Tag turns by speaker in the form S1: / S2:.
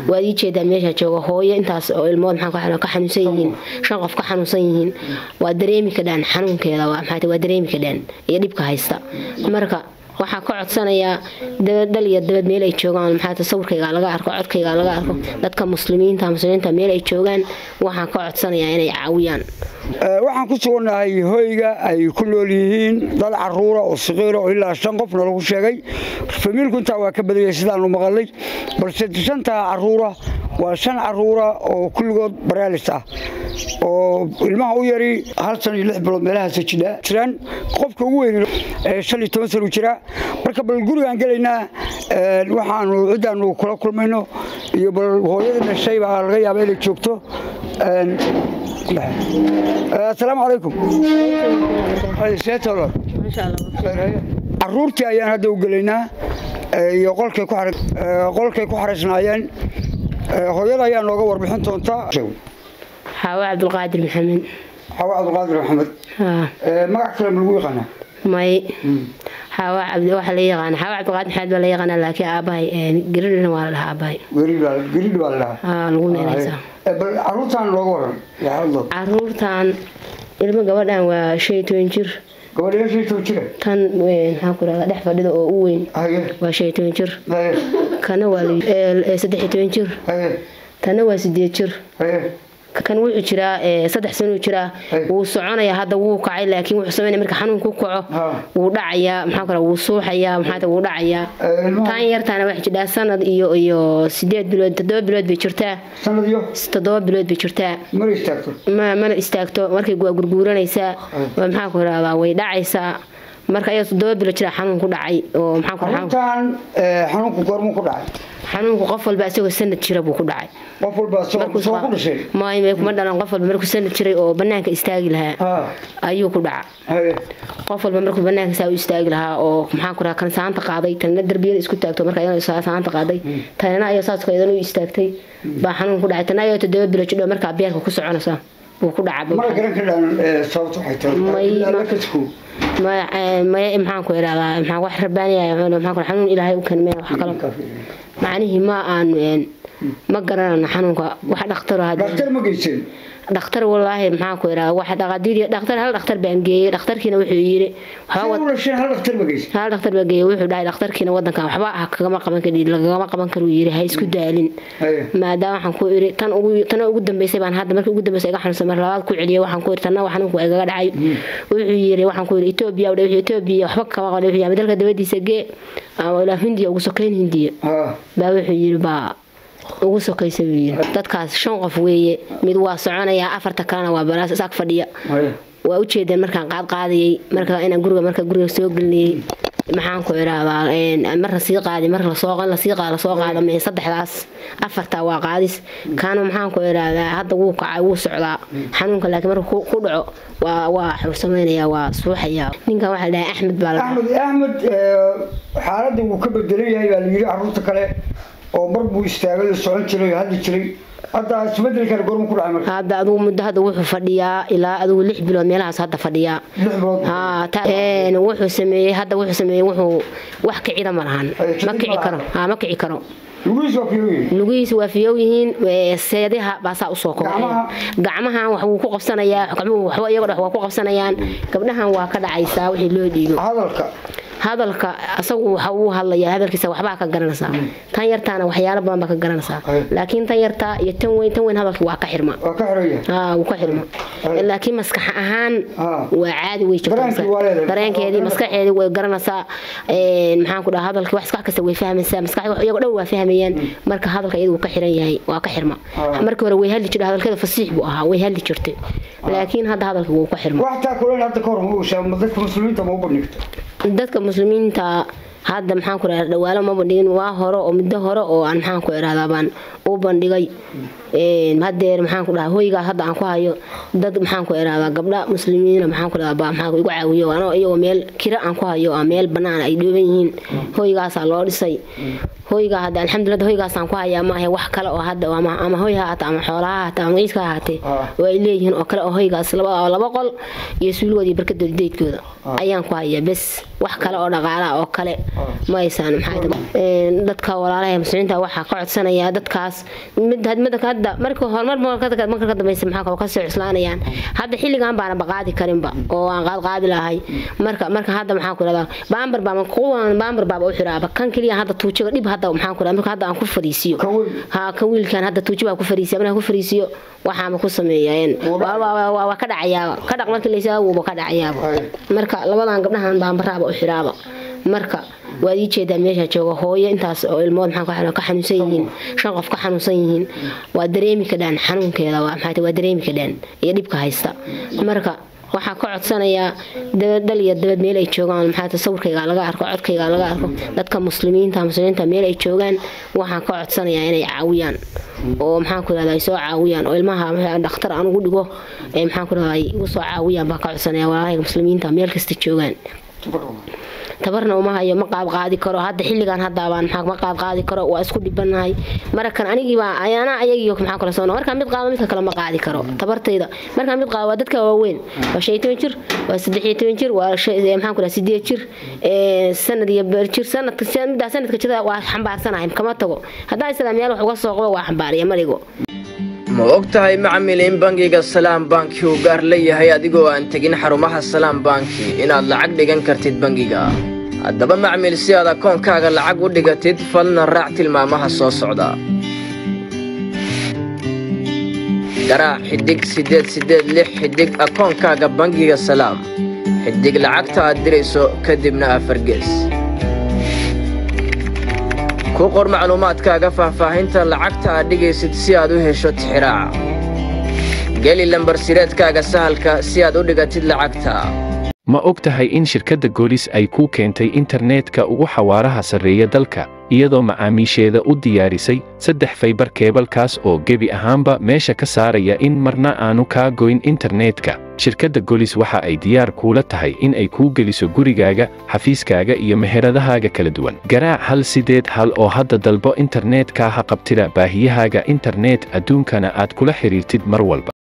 S1: waad ii jeedaa meesha jooga hooyo intaas oo ilmood maxaa ka xanuunsan yihiin shan qof ka xanuunsan yihiin waa dareemi kadhaan xanuunkeeda maxaa waa dareemi kadhaan iyo dhibka haysta marka waxaa ka codsanayaa dabadhal iyo dabad meel ay joogaan maxaa tasawirkayga laga arko codkayga laga arko dadka muslimiinta muslimiinta meel ay joogaan waxaan ka codsanayaa inay caawiyaan
S2: waxaan ku sugannahay hoyga ay ku nool yihiin dad caruura oo saqiira oo ilaa shan qofna lagu sheegay famiilku intaa waa ka badayay sidaanu maqalay balse shantaa caruura waa shan caruura oo kulligood baraalis ah oo ilmaha u yari hal san iyo lix bilood meelahaas jiraan qofka ugu weyn shan iyo toban san u jiraa marka bal gurigaan gelaynaa waxaanu ciddaanu kula kulmayno iyo bal hooyada dhashay baa laga yaaba inay joogto asalaamu calaykum caruurtii ayaan hadda u gelaynaa iyo qolkay ku xaraysnaayeen hooyada ayaa nooga warbixin doontaa
S1: xaawo cabdulqaadir maxamed
S2: xaawo cabdulqaadir maxamed magac kale ma lagu yaqaanaa
S1: may xaawo cabdi waxa la yaqaana xaawo cabdulqaadir maxamed baa la yaqaanaa laakiin aabahay geridhina waa la dhahaa aabahay
S2: geridh baa la dhahaa
S1: haa lagu meelaysaa
S2: bal caruurtaan looga waran
S1: caruurtan ilmo gabadhan waa shan iyo toban jir
S2: gabadha shan iyo toban jira
S1: tan maxaa ku rahdaa dhex fadhida oo u weyn waa shan iyo toban jir kana waa saddex iyo toban jir tana waa sideed jir kan wuxuu jiraa saddex sanuu jiraa wuu soconayaa hadda wuu kacay laakiin wuxuu sameynaya marka xanuun ku kaco wuu dhacayaa maxaa kale wuu suuxayaa maxaa wuu dhacayaa tan yartaana waxay jidhaa sanad iyo iyo sideed bilood toddoba bilood bay jirtaa
S2: sanad iyo
S1: toddoba bilood bay jirtaa
S2: mana istaagto
S1: ma mana istaagto markay waa gurguuranaysaa maxaa ku rahdaa way dhacaysaa marka ayadoo toddoba bilood jiraa xanuun ku dhacay oo maxaa ku
S2: xanuunkan xanuunku goormuu ku dhacay
S1: xanuunku qof walba isagoo sanad jira buu ku dhacay
S2: qof walba soo ku dhashay
S1: may kuma dhalan qof walba markuu sanad jiray oo banaanka istaagi lahaa ayuu ku dhaca qof walba markuu banaanka saa u istaagi lahaa oo maxaan ku rahaa kan saanta qaaday tanna darbiyada isku taagto marka ayadoo saanta qaaday tanna ayadoo saas iyadan u istaagtay baa xanuun ku dhacay tanna ayadoo toddoba bilo jidho markaa beerka ku soconaysa wuu ku dhaca
S2: mara garan ka dhaan sababta waxay tahay
S1: maya maxaan ku irahdaa maxaa wax rabaanaya maxaa ku xanuun ilaahay u kanmeen wax kalo macnihii ma aan ma garanayno xanuunka wax dhakhtar
S2: dhakhtar ma geysan
S1: dhakhtar walaahi maxaan ku irahdaa wax dhaqadiir dhakhtar hal dhakhtar baan geeyey dhakhtarkiina wuxuu yiri
S2: hal dhakhtar ma geysan
S1: hal dhakhtar baan geeyey wuxuu dhahay dhakhtarkiina wadankan waxba ah kagama qaban kari lagama qaban karo yiri ha isku daalin maadaama waxaan ku iri tan ugu tan ugu dambeysay baan hadda markii ugu dambeysay iga xanuunsan mar labaad ku celiyay waxaan ku iri tanna xanuunku waa igaga dhacay wuxuu yiri waxaan ku iri Ethiopia wuxuu Ethiopia waxba kama qabo wuxuu yahay dalka dabadiisa gee ama ilaa Hindiya ugu sokeyn Hindiya baa wuxuu yiri baa ugu sokaysa buu yiri dadkaas shan qof weeye mid waa soconayaa afarta kalena waa baraas isaag fadhiya waa u jeedeen markaan qaad qaadayay marka inaan guriga marka guriga soo gelinayay maxaan ku irahdaa mar lasii qaadi mar lasoo lasii qaada lasoo qaada mee saddexdaas afartaa waa qaadis kaana maxaan ku irahdaa hadda wuu kacay wuu socdaa xanuunka laakiin marka ku dhaco waa waa wuxuu samaynayaa waa suuxayaa ninkan waxaa la dhahay axmed baa la
S2: axmed axmed xaaladda wuu ka bedelan yahay baa la yiri caruurta kale oo mar buu istaagay oo socon jiray oo hadli jiray hadda isbedelkan goorma ku dhacay marka
S1: hadda adigu muddo hadda wuxuu fadhiyaa ilaa adigu lix bilood meelahaas hadda fadhiyaa
S2: lix bilood
S1: haa wuxuu sameeyey hadda wuxuu sameeyey wuxuu wax kicida ma lahan ma kici karo haa ma kici karo
S2: lugihiis waa fiyow yihiin
S1: lugihiis waa fiyow yihiin seediha baasaa usoo kobcaya gacmahan wax wuu ku qabsanayaa gacmuhu waxba iyago dhex waa ku qabsanayaan gabdhahan waa ka dhacaysaa wixii loo dhiibo
S2: hadalka
S1: hadalka asagu waxa uu hadlaya hadalkiisa waxbaa ka garanaysaa tan yartaana waxyaalo badan baa ka garanaysaa laakiin tan yartaa iyo tan weyn tan weyn hadalka waa ka xirma
S2: waa ka xiraya
S1: haa wuu ka xirma laakiin maskax ahaan waa caadi way jirtaa dareenkeedii maskaxeedii way garanaysaa maxaan ku dhaha hadalkii wax iskax kasta way fahmaysaa maskax iyago dhan waa fahmayaan marka hadalka iyada wuu ka xiran yahay waa ka xirma markii hore way hadli jirtay hadalkeeda fasiix buu ahaa way hadli jirtay laakiin hadda hadalka wuu ka xirma
S2: wax taa kuleen hadda ka hor ma ushaa dadka muslimiinta ma u bandhigta
S1: dadka muslimiinta hadda maxaan ku irahdaa dhawaalo ma bandhigin waa hore oo muddo hore oo aan maxaan ku irahdaa baan u bandhigay hadeer maxaan ku dhahaa hoygaas hadda aan ku hayo dad maxaan ku irahdaa gabdha muslimiina maxaan ku dhahaa baa maxaan igu caawiyo anoo iyagoo meel kira aan ku hayo oo meel bannaan ay dhooban yihiin hoygaasaa loo dhisay hoygaa hadda alxamdulillah hoygaasaan ku hayaa maahe wax kale oo hadda ama ama hoy ha ahaatee ama xoolaha ha ahaatee ama ciidka ha ahaatee oo ay leeyihiin oo kale oo hoygaas laba laba qol iyo suuligooda iyo barkadooda deydkooda ayaan ku hayaa bes wax kale oo dhaqaalaha oo kale ma aysan dadka walaalaha muslimiinta waxaa ka codsanaya dadkaas hadda marka horumar marka ka dambeysa maxaa kasoo cuslaanayaan hadda xilligan baana baqaadi karinba oo aan qaadqaadi lahay marka marka hadda maxaan ku rahdaa baambar baa kuwan baambar baaba u xiraaba kan keliya hadda tuujiga dhib hadda maxaan ku rahdaa marka hadda aan ku fadhiisiyo ha kan wiilkan hadda tuuji baa ku fadhiisiya markaan ku fadhiisiyo waxaama ku sameeyeen waa ka dhacayaaba ka dhaq markii laysaa wuuba ka dhacayaaba marka labadan gabdhahan baambaraaba u xiraaba marka waad ii jeedaa meesha jooga hooyo intaas oo ilmood maxaa ka xanuunsan yihiin shan qof ka xanuunsan yihiin waa dareemi kadhaan xanuunkeeda waa maxaa waa dareemi kadhaan iyo dhibka haysta marka waxaa ka codsanayaa dal iyo dabad meel ay joogaan maxaa tasawirkayga laga arko codkayga laga arko dadka muslimiinta muslimiinta meel ay joogaan waxaan ka codsanayaa inay caawiyaan oo maxaan ku rahdaa ay soo caawiyaan oo ilmaha dhakhtar aan ugu dhigo ee maxaan ku rahdaa ay igu soo caawiyaan baan ka codsanaya walaalahayga muslimiinta meel kasta joogaan tabarna uma hayo ma qaab qaadi karo hadda xilligan haddaabaan maxaa ma qaab qaadi karo waa isku dhibanahay marakan anigiibaa anaa ayagiyo maxaa kala soo markaa mid qaado midka kale ma qaadi karo tabartayda markaa mid qaado waa dadka waaweyn waa shan iyo toban jir waa saddex iyo toban jir waa maxaan ku dhaha sideed jir sanad iyo beer jir sanadka middaa sanadka jirada waa xambaarsanahay kama tago haddaan isadaa meel wax uga soo qabo waa xambaariya maligo
S3: ma og tahay macmil in bangiga salaam banki uu gaar leeyahay adigoo aan tegin xarumaha salaam banki inaad lacag dhigan kartid bangiga haddaba macmil si aad akoonkaaga lacag u dhigatid falna raac tilmaamaha soo socda garaac xidhig siddeed siddeed lix xidhig akoonkaaga bangiga salaam xidhig lacagta aad dirayso kadibna afargees ku qor macluumaadkaaga faahfaahinta lacagta aad dhigaysid si aad u hesho tixiraaca geli lambar sireedkaaga sahalka si aad u dhigatid lacagta
S4: ma og tahay in shirkadda goolis ay kuu keentay internetka ugu xawaaraha sarreeya dalka iyadoo macaamiisheeda u diyaarisay saddex faybar keebalkaas oo gebi ahaanba meesha ka saaraya in marna aanu kaa goyn internetka shirkadda golis waxa ay diyaar kuula tahay in ay kuu geliso gurigaaga xafiiskaaga iyo meheradahaaga kala duwan garaac hal sideed hal oo hadda dalbo internetka ha qabtida baahiyahaaga internet adduunkana aad kula xidhiirtid mar walba